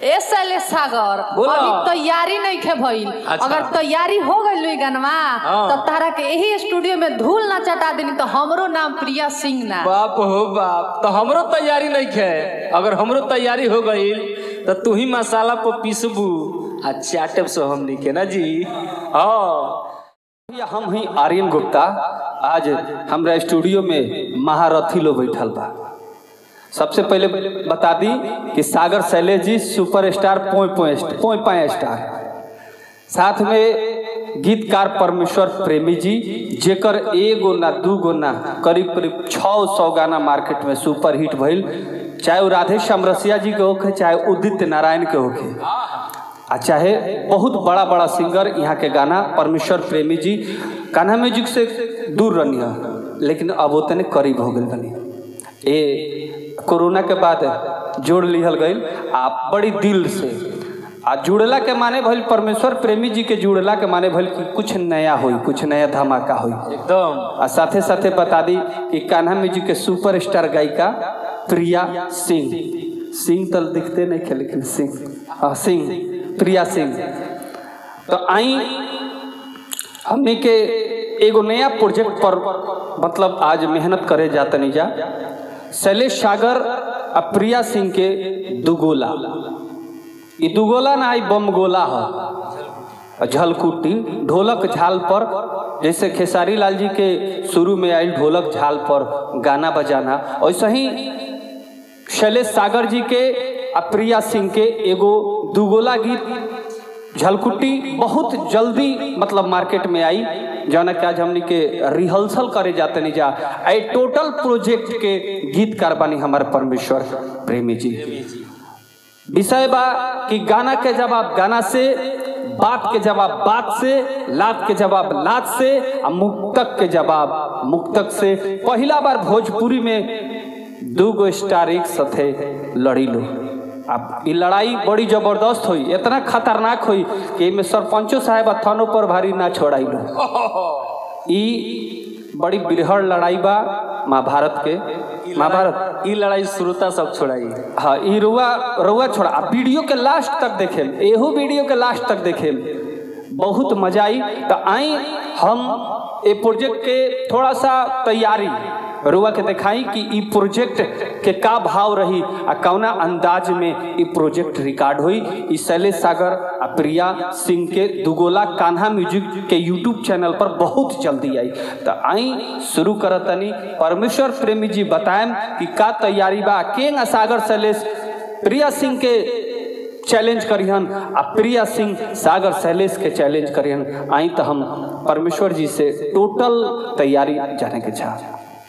ए शैलेश सागर बोलो। अभी तैयारी नहीं खे भइल अच्छा। अगर तैयारी हो गई लुई गनवा हाँ। तो तारा के यही स्टूडियो में धूल ना चटा देनी तो हमरो नाम प्रिया सिंह ना बाप हो बाप तो हमरो तैयारी नहीं खे अगर हमरो तैयारी हो गई तो तू ही मसाला पर पीसबू आ चाटब सो हमनी के ना जी हाँ भैया हम ही आर्यन गुप्ता आज हमरा स्टूडियो में महारथी लोग बैठल बा सबसे पहले बता दी कि सागर शैलेश जी सुपरस्टार पोय पोय पोय पाए स्टार साथ में गीतकार परमेश्वर प्रेमी जी जेकर एगो ना दू गो ना करीब करीब छः सौ गाना मार्केट में सुपर हिट भइल चाहे वो राधे श्याम रसिया जी के होखे चाहे उदित नारायण के होखे आ चाहे बहुत बड़ा बड़ा सिंगर यहाँ के गाना परमेश्वर प्रेमी जी कान्हा म्यूजिक से दूर रहनी है लेकिन अब उतने करीब हो गई बनी ए कोरोना के बाद जोड़ लिहल गई आ बड़ी दिल से आ जुड़ला के माने भइल परमेश्वर प्रेमी जी के जुड़ला के माने भइल कि कुछ नया होई कुछ नया धमाका होई एकदम आ साथे साथे बता दी कि कान्हा म्यूजिक के सुपरस्टार गायिका प्रिया सिंह सिंह तो दिखते नहीं खे लेकिन सिंह हाँ सिंह प्रिया सिंह तो आई हमने के एगो नया प्रोजेक्ट पर मतलब आज मेहनत करे जाता नहीं जा शैलेश सागर आ प्रिया सिंह के दुगोला ये दुगोला ना आई बम गोला है झलकुटी ढोलक झाल पर जैसे खेसारी लाल जी के शुरू में आयल ढोलक झाल पर गाना बजाना वैसे ही शैलेश सागर जी के आ प्रिया सिंह के एगो दुगोला गीत झलकुटी बहुत जल्दी मतलब मार्केट में आई जौना कि आज हमनी के रिहर्सल करे जाते नहीं जा आई टोटल प्रोजेक्ट के गीतकार बानी हमारे परमेश्वर प्रेमी जी विषय बा कि गाना के जवाब गाना से बात के जवाब बात से लात के जवाब लात से आ मुक्तक के जवाब मुक्तक से पहला बार भोजपुरी में दू गो स्टार एक साथे लड़ी लो अब ई लड़ाई बड़ी जबरदस्त हुई इतना खतरनाक हुई कि में सरपंचो साहेब आ थानों पर भारी ना छोड़ाई लो ई बड़ी बिरहड़ लड़ाई बा महाभारत के महाभारत ई लड़ाई श्रोता सब छोड़ाई हाँ ई रुआ रुआ छोड़ा आ वीडियो के लास्ट तक देखेम एहो वीडियो के लास्ट तक देखेम बहुत मजा आई तो आई हम ए प्रोजेक्ट के थोड़ा सा तैयारी रुआ के दिखाई कि ई प्रोजेक्ट के का भाव रही आ कौना अंदाज में ई प्रोजेक्ट रिकॉर्ड हुई ई शैलेश सागर आ प्रिया सिंह के दुगोला कान्हा म्यूजिक के यूट्यूब चैनल पर बहुत जल्दी आई तो आई शुरू करतनी परमेश्वर प्रेमी जी बताएम कि का तैयारी बा केंग आ सागर शैलेश प्रिया सिंह के चैलेंज करिहन आ प्रिया सिंह सागर शैलेश के चैलेंज करिहन आई तो हम परमेश्वर जी से टोटल तैयारी जाने के चाह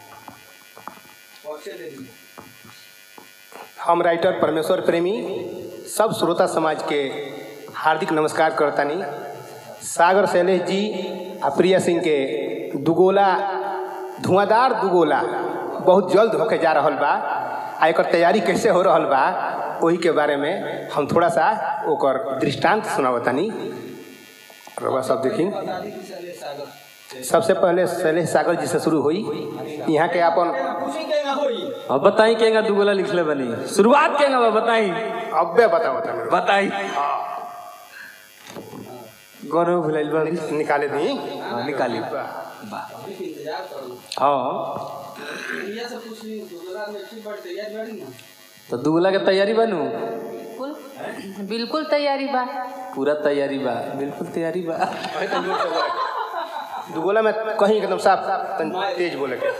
हम राइटर परमेश्वर प्रेमी सब श्रोता समाज के हार्दिक नमस्कार करतानी सागर शैलेश जी आ प्रिया सिंह के दुगोला धुआंधार दुगोला बहुत जल्द होके जा रहल बा आ एकर तैयारी कैसे हो रहल बा वही के बारे में हम थोड़ा सा ओकर दृष्टांत सुनावतानी रउआ सब देखी सबसे पहले शैलेश सागर जी से शुरू हुई यहाँ के अपन अब बताई केगा दुगोला लिखले बनी शुरुआत केगा बा बताई अब्बे बताओ तनी बताई गौरव भुलाइल बा अभी। निकाले दी हाँ, निकाली हाँ तो दुगोला के तैयारी बनू बिल्कुल बिल्कुल तैयारी बा पूरा तैयारी बा बिल्कुल तैयारी बा दुगोला में कहीं एकदम साफ तन तेज बोले के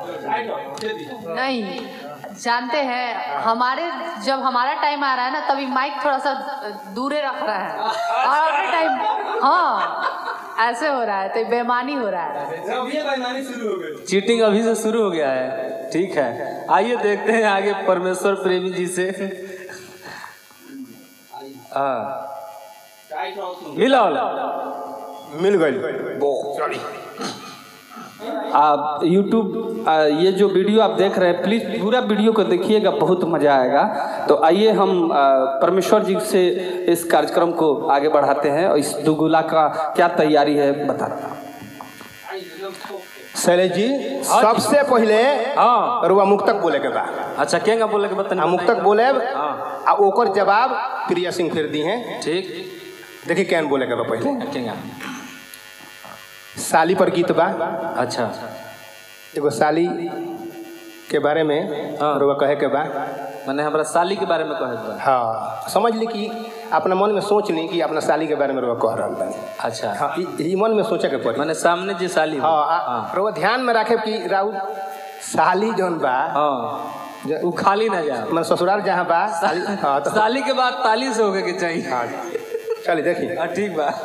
नहीं जानते हैं हमारे जब हमारा टाइम आ रहा है ना तभी माइक थोड़ा सा दूरे रख रहा है और अपने टाइम हाँ ऐसे हो रहा है तो बेमानी हो रहा है चीटिंग अभी से शुरू हो गया है ठीक है आइए देखते हैं आगे परमेश्वर प्रेमी जी से हाँ मिला मिल गई सॉरी आप यूट्यूब ये जो वीडियो आप देख रहे हैं प्लीज़ पूरा वीडियो को देखिएगा बहुत मज़ा आएगा तो आइए हम आ, परमेश्वर जी से इस कार्यक्रम को आगे बढ़ाते हैं और इस दुगुला का क्या तैयारी है बताता हूँ शैलेश जी सबसे पहले हाँ रुआ मुक्तक बोले के बा अच्छा केंगा बोले के बतन आ मुक्तक बोले हाँ। आ ओकर जवाब प्रिया सिंह फिर दी हैं ठीक देखी कैन बोले के बा पहले केंगा साली पर गीत बा अच्छा एगो साली के बारे में हाँ। रुआ कहे के बा मैंने हमरा साली के बारे में कहे बा हाँ समझ ली कि अपना मन में सोच ली कि अपना साली के बारे में रुआ कह रहा बानी अच्छा हाँ ई- ई मन में सोचे के पड़ी मैंने सामने जी साली हो। हाँ हाँ आ- रुआ ध्यान में रखे कि राउत साली जौन बा हाँ ज- वो खाली ना जाओ मन ससुराल जहाँ बा साली हाँ तो साली के बाद ताली से होके के चाहिए हाँ चलिए देखिए हाँ, ठीक बा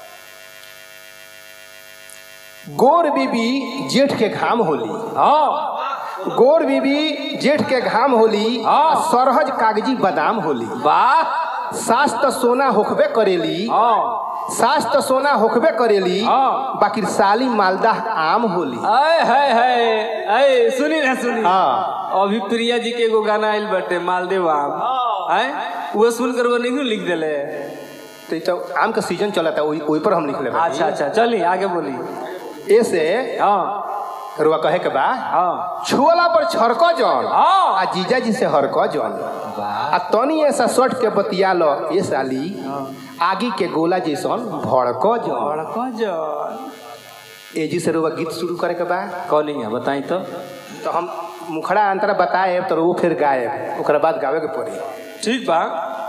गोर बीबी जेठ के घाम होली हाँ गोर बीबी जेठ के घाम होली हाँ। सरहज कागजी बादाम होली वाह सास त सोना होखबे करेली हाँ सास त सोना होखबे करेली हाँ। बाकी साली मालदाह आम होली अय है है अय सुनी ना सुनी हाँ अभी प्रिया जी के एगो गाना आइल बाटे मालदेव आम हैं वो सुनकर वो नहीं लिख देले तो ई तो आम का सीजन चला था वही वही पर हम लिख ले अच्छा अच्छा चली आगे बोली ऐसे हाँ रुआ कहे के बा हाँ छुअला पर छड़को जौन हाँ। आ जीजा जी से हरको जौन वाह आ तनी ऐसा सट के बतिया लो ये साली आगी के गोला जैसन भड़को जौन बड़का जन एजी से रुआ गीत शुरू करे के बा कौन है बताई तो तो हम मुखड़ा अंतरा बताए तो वो फिर गाए ओकरा बाद गावे के पड़ी ठीक बा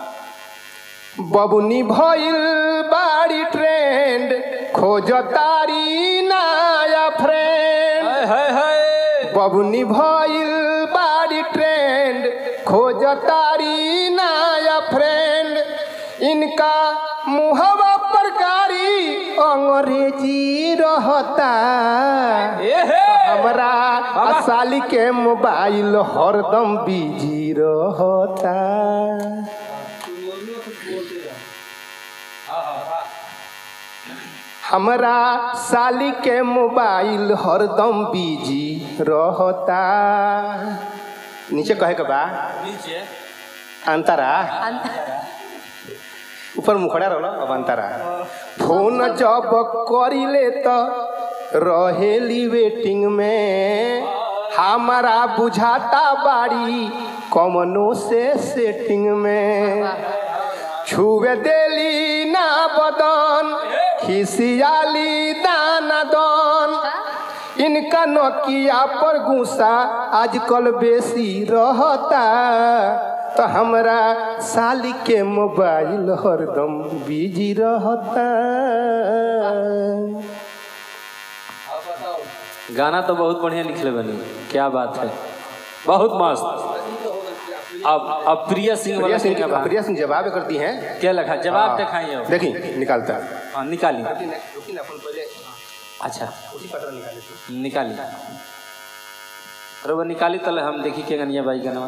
बबुनी भइल बाड़ी ट्रेंड खोज तारी नया फ्रेंड है है है बबुनी भइल बाड़ी ट्रेंड खोज तारी नया फ्रेंड इनका मुहवा पर कारी अंग्रेजी रहता ए हे हमरा साली के मोबाइल हरदम बिजी रहता हमरा साली के मोबाइल हरदम बिजी रहता नीचे कहे के बा नीचे अंतरा ऊपर मुखड़ा रहल अब अंतरा फोन जब करिले तो रहेली वेटिंग में हमारा बुझाता बाड़ी कमनो से सेटिंग में छुए देली ना बदन खिसियाली दाना दन इनका नोकिया पर गुस्सा आजकल बेसी रहता तो हमरा साली के मोबाइल हरदम बिजी रहता गाना तो बहुत बढ़िया लिखले बनी क्या बात है बहुत मस्त अब अब प्रिया सिंह प्रिया वाला सिंह क्या बात प्रिया सिंह जवाब करती हैं क्या लिखा जवाब दिखाइए अब। देखी निकालता हाँ निकाली रुकी ना अपन पहले अच्छा उसी पत्र निकाले निकाली अरे वो निकाली तले हम देखी के गनिया बाई गनवा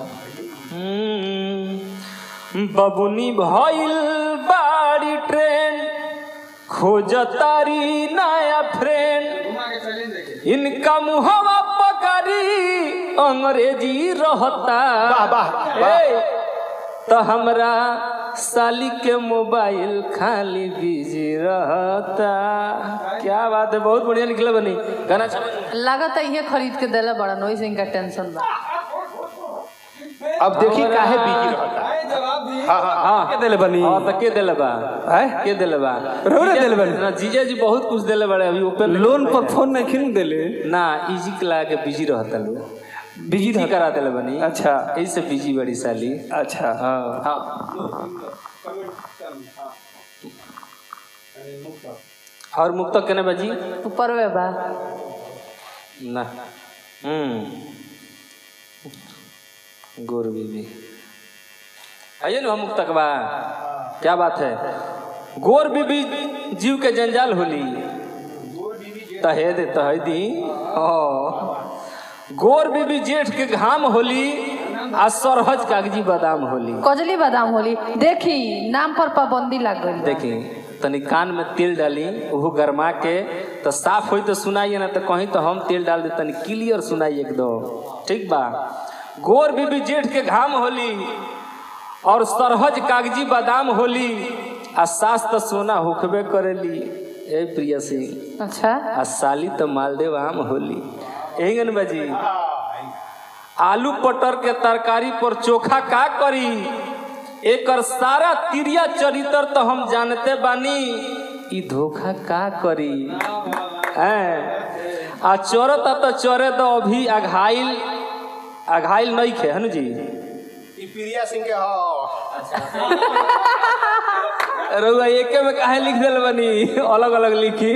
बबुनी भइल बाड़ी ट्रेन खोज तारी नया फ्रेंड इनका मुहवा पकड़ी अंग्रेजी रहता वाह, वाह, वाह। ए, तो हमरा साली के मोबाइल खाली बिजी रहता क्या बात है बहुत बढ़िया निकला बनी गाना चल लागत है ये खरीद के देला बड़ा नोई से इनका टेंशन बा अब देखी काहे बिजी रहता हाँ हाँ हाँ के देले बनी हाँ तो के देले बा आय? के देले बा रोने देले बानी? ना जीजा जी बहुत कुछ देले बड़े अभी ओपन लोन पर फोन नहीं खिन देले ना इजी के ला के बिजी रहता लोग बिजी बिजी रह करा देले बनी अच्छा ऐसे बिजी बड़ी साली अच्छा हाँ और मुक्तक केने बाजी ऊपर वे बा ना हम्म गोर बीबी आइए ना मुक्तक बा क्या बात है गोर बीबी जीव के जंजाल होली तहे दे तहे दी हाँ गोर बीबी जेठ के घाम होली आ सरहज कागजी बादाम होली कजली बादाम होली देखी नाम पर पाबंदी लग गई देखी तनी कान में तेल डाली ओहो गरमा के तो साफ होई तो सुनाइए ना तो कहीं तो हम तेल डाल दे तनी क्लियर सुनाई एकदम ठीक बा गोर बीबी जेठ के घाम होली और सरहज कागजी बादाम होली आ सास तो सोना होखबे करेली ए प्रिया सिंह अच्छा आ साली तो मालदेव आम होली एहन बाजी आलू पटर के तरकारी पर चोखा का करी एकर सारा तिरिया चरित्र तो हम जानते बानी ई धोखा का करी हैं आ चोरता तो चोरे तो अभी अघाइल अघाइल नहीं खे हनु जी ई प्रिया सिंह के हो रउआ एके में काहे लिख दिल बनी अलग अलग लिखी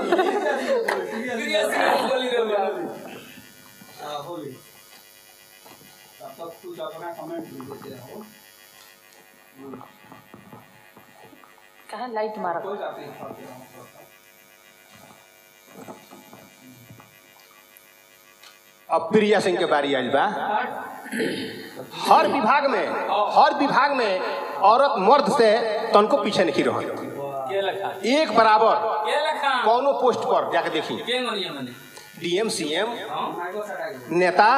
कहाँ लाइट मारा अब प्रिया सिंह के बारी आइल बा हर विभाग में हर विभाग में औरत मर्द से तनको पीछे नहीं रह एक बराबर कौनो पोस्ट पर जाके देखी डीएम सीएम नेता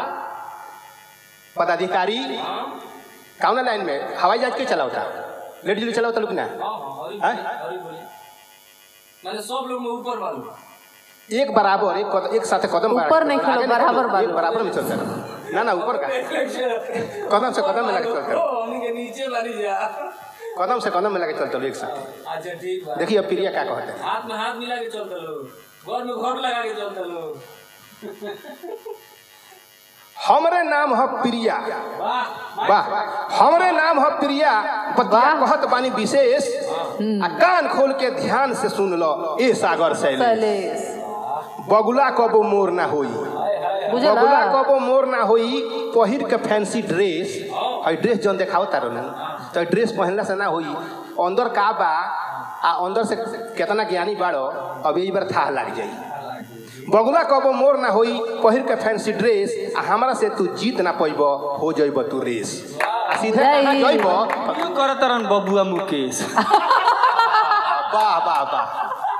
पदाधिकारी कौना लाइन में हवाई जहाज के चलावता लेडीज लोग चलावता लोग ना हैं? मैंने सब लोग में ऊपर वालों एक बराबर एक कदम, एक साथ कदम ऊपर बढ़ा- नहीं खेलो, आगे बराबर खेलो, बालो। एक बराबर में चलता रहो। ना ना ऊपर का कदम से कदम में लगे चलता रहो। हमके नीचे वाली जा कदम से कदम में लगे चलते रहो एक साथ अच्छा ठीक बा देखिए अब प्रिया क्या कहते हैं हाथ में हाथ मिला के चलते लोग घर में घर लगा के चलते लोग हमरे नाम है प्रिया वाह वाह हमरे नाम है प्रिया बतिया वाह। कहत बानी विशेष आ कान खोल के ध्यान से सुन लो ए सागर शैली सलेस बगुला कबो मोर ना होई बुझला बगुला कबो मोर ना होई पहिर के फैंसी ड्रेस हई ड्रेस जौन देखाओ तारो नु तो हई ड्रेस पहनला से ना होई अंदर का बा आ अंदर से कितना ज्ञानी बाड़ो अब यही बार थाह लाग जाई बगुला कबो मोर ना होई पहिर के फैंसी ड्रेस आ हमरा से तू जीत ना पैब हो जइब तू रेस आ सीधे कहाँ जय। जइब क्यों करत रहन बबुआ मुकेश वाह वाह वाह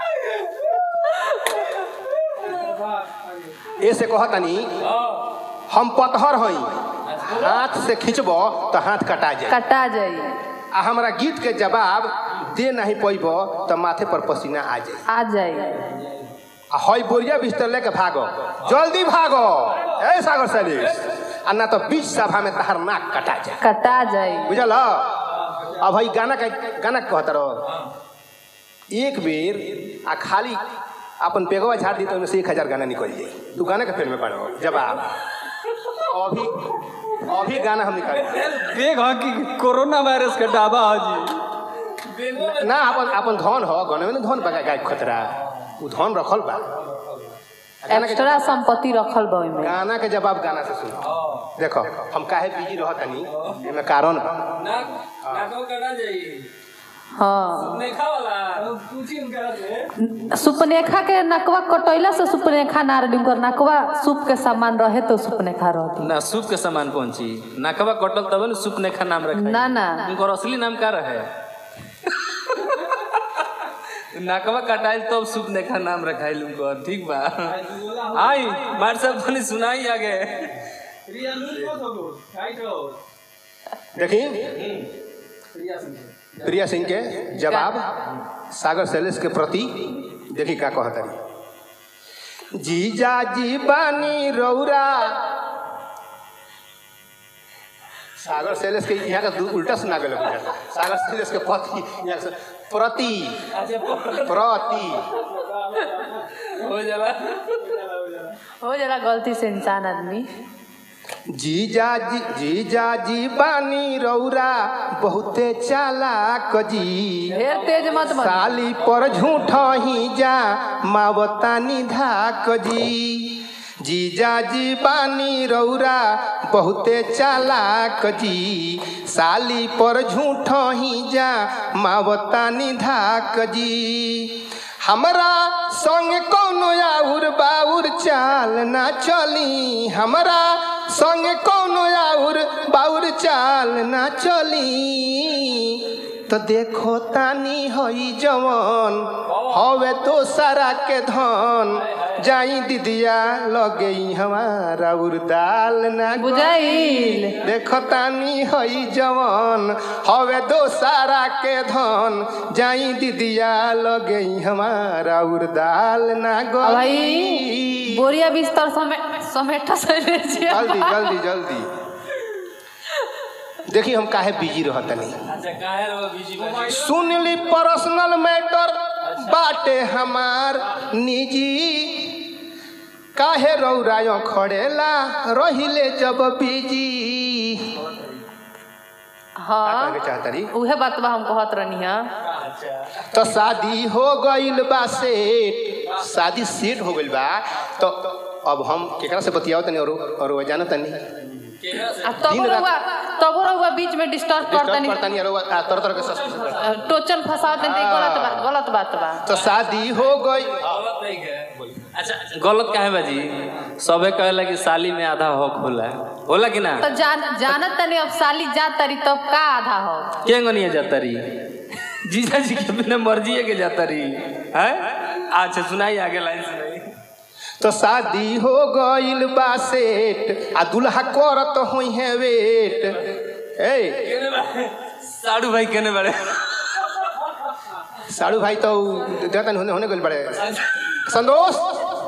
ऐसे कहतनी हम पतहर हई हाथ से खींचब तो हाथ कटा जाए कटा जाई आ हमरा गीत के जवाब दे नहीं पैब तो माथे पर पसीना आ जाए आ जाई आ हई बोरिया बिस्तर लेके भागो जल्दी भागो ए सागर सैलिस आ ना तो बीच सभा में तहर नाक कटा जाए कटा जाई बुझल अब भाई गाना का गाना कहत रहो एक बेर आ खाली अपन पेगवा झाड़ दी तो ओहिमे से एक हजार गाना निकल जाई तू गाना के फेर में पढ़ो जवाब अभी अभी गाना हम निकाल देख ह कि कोरोना वायरस के डाबा ह जी ना अपन अपन धन हो गाना में ना धन बगा गाय खतरा उ धन रखल बा गाना के एक्स्ट्रा संपत्ति रखल बा ओइमे गाना के जवाब गाना से सुनो देखो हम काहे बिजी रहतनी एमे कारण बा नाक नाको कटा जाई हाँ नहीं खावाला पूछी उनका से सुपनेखा के नकवा कटैला से सुपनेखा ना रही उनकर नकवा सूप के सामान रहे तो सुपनेखा रहती ना सूप के सामान पहुंची नाकवा कटल तब ना सूप नेखा नाम रखा ना ना उनकर असली नाम का रहे नाकवा कटाइल तब तो सूप नेखा नाम रखाइल उनकर ठीक बा आई मार सब तनी सुनाई आगे देखी प्रिया सिंह के जवाब सागर शैलेश के प्रति देखी का कहतरी जीजा जी बानी रौरा सागर शैलेश के यहाँ का दू- उल्टा सुना गए सागर शैलेश के पति यहाँ से प्रति प्रति हो जाला हो जरा गलती से इंसान आदमी जीजा जी जीजा जी बानी रौरा बहुते चालाक जी ढेर तेज मत बन साली पर झूठ ही जा मावतानी धाक जी जीजा जी बानी रौरा बहुते चालाक जी साली पर झूठ ही जा मावतानी धाक जी हमरा संग कोनो आउर बाउर चाल ना चली हमरा संग कोनो आउर बाउर चाल ना चली तो देखो तानी हई जवन हवे तो सारा के धन जाई दीदिया लगे हमारा उर्दाल ना बुझाइल देखो तानी हई जवन हवे दो सारा के धन जाई दीदिया लगे हमारा उर्दाल ना अब गई भाई बोरिया बिस्तर समेट समेटा से ले जे जल्दी जल्दी जल्दी देखिए हम काहे बिजी रहतनी अच्छा काहे रो बिजी बाजी सुन ली पर्सनल मैटर बाटे हमार निजी काहे रौरायो खड़ेला रहिले जब बिजी हाँ का कहे चाहता रही उहे बात बा हम कहत रहनी है तो शादी हो गइल बा सेट शादी सेट हो गइल बा तो अब हम केकरा से बतियाओ तनी और और वो जानो तनी आ तब दिन रात- रहुआ तब रहुआ बीच में डिस्टर्ब कर डिस्टर्ब तनी करतनी और वो आ, तरह तरह के सस- टोचन फसावत तनी गलत बात गलत बात बा तो शादी हो गई गलत नहीं है अच्छा गलत काहे बाजी सबे कहेला कि साली में आधा हक होला होला कि ना तो जान जानत तनी अब साली जात तरी तब का आधा हो के गनिया जाता रही जीजा जी के बिना मर्जी है के जाता रही है अच्छा सुनाई आगे लाइन सुनाई तो शादी हो गइल बा सेट आ दुल्हा करत होई है वेट ए साड़ू भाई केने बड़े साड़ू भाई तो देतन होने होने गइल बड़े संतोष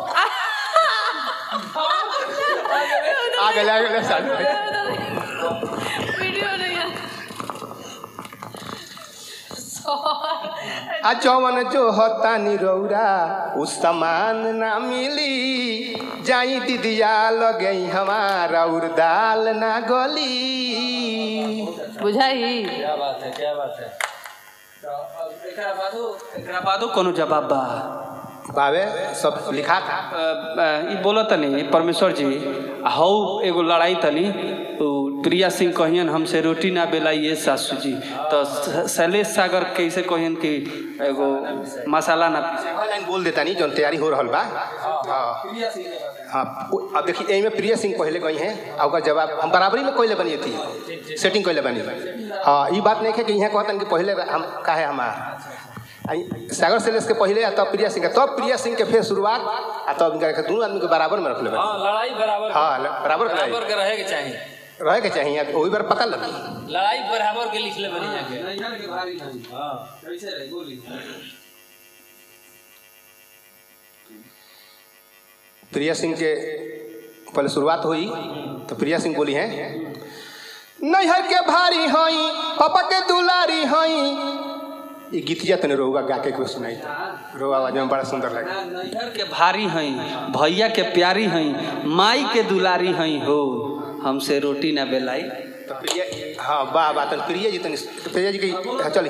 आ गए आ गए साड़ू भाई वीडियो नहीं है आ जवन जो होता निरौरा उ सामान ना मिली जाई दीदिया लगे हमारा उर्दाल ना गली बुझाई क्या बात है क्या बात है एकरा बादो एकरा बादो कोनो जवाब बा बाबे सब लिखा था अ, अ, ई बोला तनी परमेश्वर जी हौ एगो लड़ाई तनी उ प्रिया सिंह कहियन हमसे रोटी ना बेलाइए सासू जी तो स- शैलेश सागर कैसे कहियन कि एगो मसाला ना पीसे लाइन बोल देता नहीं जौन तैयारी हो रहल बा हाँ हाँ उ- अब देखिए एहिमे प्रिया सिंह पहले गई हैं आ ओकर जवाब हम बराबरी में कोई बनी थी सेटिंग कोई बनी हाँ ये बात नहीं है कि यहाँ कहतन कि पहले हम काहे हमार आ ई सागर सेलेस के पहले आ तब प्रिया सिंह के तब प्रिया सिंह के फिर शुरुआत आ तब इनका के दोनों आदमी के बराबर में रख लेबे हां लड़ाई बराबर हाँ ल- बराबर के बराबर के रहे के चाहिए रहे के चाहिए वही बार पता लगी लड़ाई बराबर के लिख ले बनी जाके प्रिया सिंह के पहले शुरुआत हुई तो प्रिया सिंह बोली हैं नैहर के भारी हई पापा के दुलारी हई ये गीतिया तने रोगा गा के कुछ सुनाई रो आवाज में बड़ा सुंदर लगे नैहर के भारी हई भैया के प्यारी हई माई के दुलारी हई हो हमसे रोटी ना बेलाई तो प्रिया हाँ वाह वाह तन प्रिया जी तनी तो प्रिया जी की हाँ, चली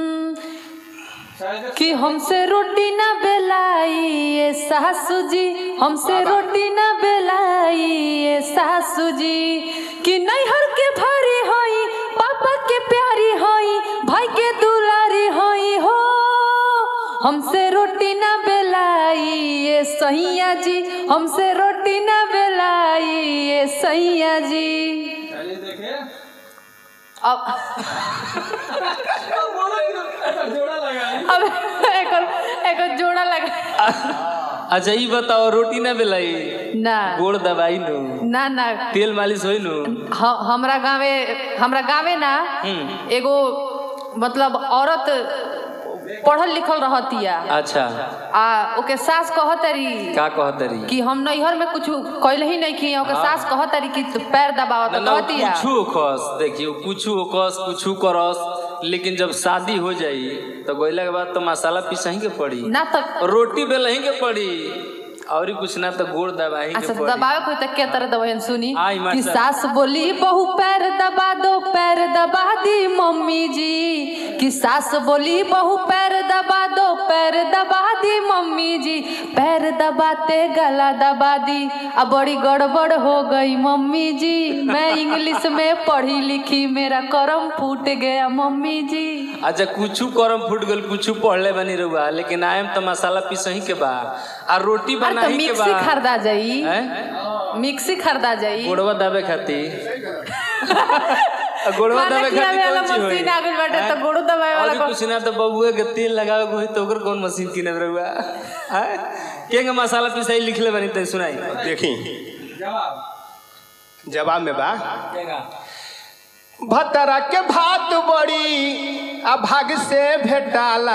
कि हमसे रोटी ना बेलाई ये सासू जी हमसे रोटी ना बेलाई ये सासू जी कि नैहर के भारी होई पापा के प्यारी होई भाई के दुलारी होई हो हमसे रोटी ना बेलाई ये सैया जी हमसे रोटी ना बेलाई ये सैया जी अब अब एक और एक और जोड़ा लगा अच्छा ई बताओ रोटी ना बेलाई ना गोड़ दबाई नु ना ना तेल मालिश होई नु ह- हमरा गावे हमरा गावे ना एगो मतलब औरत पढ़ल लिखल रहतिया अच्छा आ ओके सास कहतरी का कहत रही कि हम नैहर में कुछ कैल ही नहीं की ओके सास कहतरी कि तू पैर दबावत ना कहतिया कुछ खस देखियो कुछ कस कुछ करस लेकिन जब शादी हो जाई तो गोइला के बाद तो मसाला पिसही के पड़ी ना तक रोटी बेलही के पड़ी और ही कुछ ना तो गोड़ दबाही अच्छा के तो पड़ी दबावे कोई तक के तरह दबहन सुनी आई मास्टर। कि सास बोली बहू पैर दबा दो पैर दबा दी मम्मी जी कि सास बोली बहू पैर दबा दो पैर दबा दी मम्मी जी पैर दबाते गला दबा दी अब बड़ी गड़बड़ हो गई मम्मी जी मैं इंग्लिश में पढ़ी लिखी मेरा करम फूट गया मम्मी जी अच्छा कुछ करम फूट गल कुछ पढ़ले बनी रहुआ लेकिन आयम तो मसाला पिसही के बा आ रोटी अरे तो बनाही के मिक्सी बा खरीदा जाई हैं? मिक्सी खरीदा जाई गोड़वा दाबे खातिर गोड़वा खाना दाबे खिलावे खातिर वाला कौन चीज होई मशीन आ गइल बाटे हैं? तो गोड़ो दबावे वाला मुसिना तो बबुए के तेल लगावे को होई तो ओकर कौन मशीन किने रहुआ हैं के के मसाला पिसाई लिखले बनी त सुनाई देखी जवाब में बा केगा भतरा के भात बड़ी आ भाग से भेटाला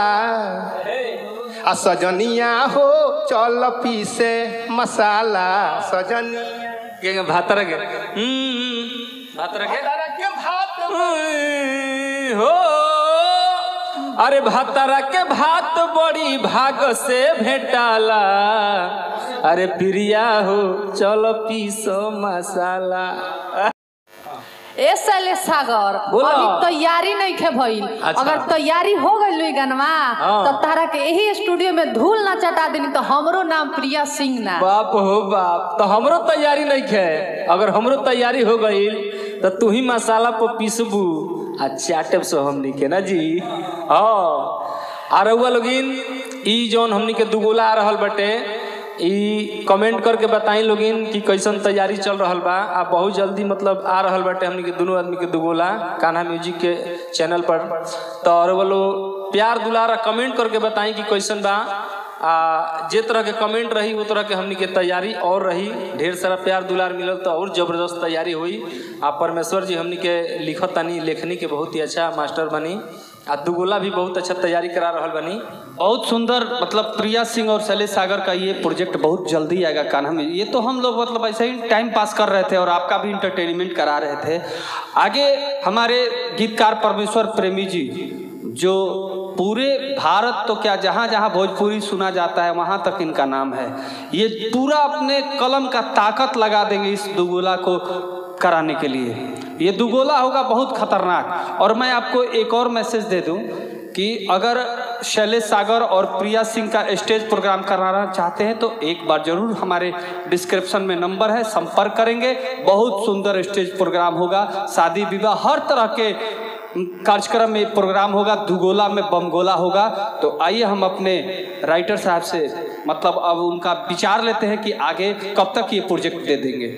आ सजनिया हो चल पीसे मसाला सजनिया केगा भातर के हम्म भातर के भतरा के भात उई, हो अरे भातरा के भात बड़ी भाग से भेटाला अरे प्रिया हो चलो पीसो मसाला ए शैलेश सागर बोलो। अभी तैयारी नहीं खे भइल अच्छा। अगर तैयारी हो गई लुई गनवा हाँ। तो तारा के यही स्टूडियो में धूल ना चटा देनी तो हमरो नाम प्रिया सिंह ना बाप हो बाप तो हमरो तैयारी नहीं खे अगर हमरो तैयारी हो गई तो तू ही मसाला पर पीसबू आ चाटब सो हमनी के ना जी हाँ आ रउआ लोगिन ई जौन हमनी के दुगोला आ रहल बटे ई कमेंट करके बताई लोगिन कि कैसन तैयारी चल रहल बा आ बहुत जल्दी मतलब आ रहल बाटे हमनी के दोनों आदमी के दुगोला कान्हा म्यूजिक के चैनल पर तो और वो लोग प्यार दुलारा कमेंट करके बताई कि कैसन बा आ जे तरह के कमेंट रही वो तरह के हमनी के तैयारी और रही ढेर सारा प्यार दुलार मिलल तो और जबरदस्त तैयारी हुई आ परमेश्वर जी हमनी के लिखत तनी लेखनी के बहुत ही अच्छा मास्टर बनी आ दुगोला भी बहुत अच्छा तैयारी करा रहल बनी बहुत सुंदर मतलब प्रिया सिंह और शैलेश सागर का ये प्रोजेक्ट बहुत जल्दी आएगा कान्हा में ये तो हम लोग मतलब ऐसे ही टाइम पास कर रहे थे और आपका भी इंटरटेनमेंट करा रहे थे आगे हमारे गीतकार परमेश्वर प्रेमी जी जो पूरे भारत तो क्या जहाँ जहाँ भोजपुरी सुना जाता है वहाँ तक इनका नाम है ये पूरा अपने कलम का ताकत लगा देंगे इस दुगोला को कराने के लिए ये दुगोला होगा बहुत खतरनाक और मैं आपको एक और मैसेज दे दूं कि अगर शैलेश सागर और प्रिया सिंह का स्टेज प्रोग्राम कराना चाहते हैं तो एक बार जरूर हमारे डिस्क्रिप्शन में नंबर है संपर्क करेंगे बहुत सुंदर स्टेज प्रोग्राम होगा शादी विवाह हर तरह के कार्यक्रम में प्रोग्राम होगा दुगोला में बमगोला होगा तो आइए हम अपने राइटर साहब से मतलब अब उनका विचार लेते हैं कि आगे कब तक ये प्रोजेक्ट दे देंगे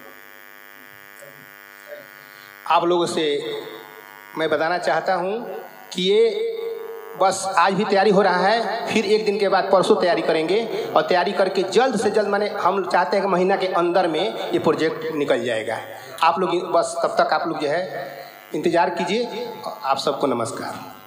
आप लोगों से मैं बताना चाहता हूँ कि ये बस आज भी तैयारी हो रहा है फिर एक दिन के बाद परसों तैयारी करेंगे और तैयारी करके जल्द से जल्द मैंने हम चाहते हैं कि महीना के अंदर में ये प्रोजेक्ट निकल जाएगा आप लोग बस तब तक आप लोग जो है इंतज़ार कीजिए आप सबको नमस्कार